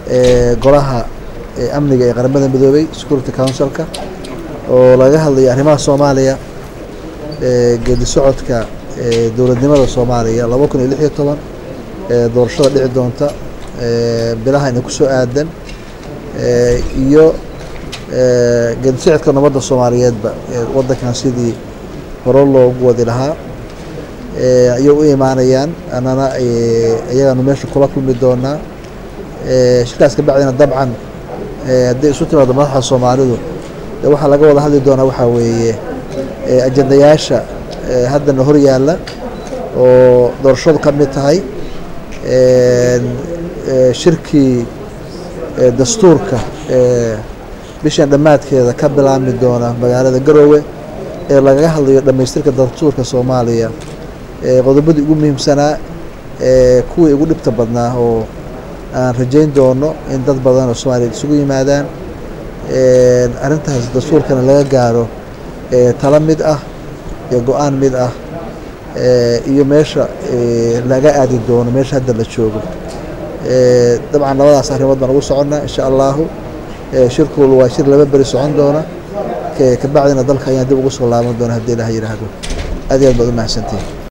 golaha amniga ee qaramada midoobay security councilka oo laga hadlayo arrimaha soomaaliya geedi socodka dowladnimada soomaaliya laba kun iyo lix iyo toban doorashada dhici doonta bilaha ina kusoo aadan iyo geedi socodka nabadda soomaaliyeedba waddankan sidii hore loogu wadi lahaa ayay u imaanayaan annana iyagaanu meesha kula kulmi doonaa shirkaas kabacdina dabcan hadday isu timaado madaxda soomaalidu waxaa laga wada hadli doonaa waxaa weeye ajendayaasha haddana hor yaalla oo doorashadu ka mid tahay shirkii dastuurka bishan dhammaadkeeda ka bilaabmi doona magaalada garoowe ee lagaga hadlayo dhammaystirka dastuurka soomaaliya qodobadii ugu muhiimsanaa kuwii ugu dhibta badnaa oo aan rajayn doono in dad badan oo soomaaliya isugu yimaadaan arrintaas dastuurkana laga gaaro talo mid ah iyo go-aan mid ah iyo meesha laga aadi doono meesha hadda la joogo dabcan labadaas arrimood baan ugu soconnaa insha allahu shirkuul waa shir laba beri socon doona kabacdina dalka ayaan dib ugu soo laaban doona haddii ilaah yidhaahdo aad iyo aad baad u mahadsantihin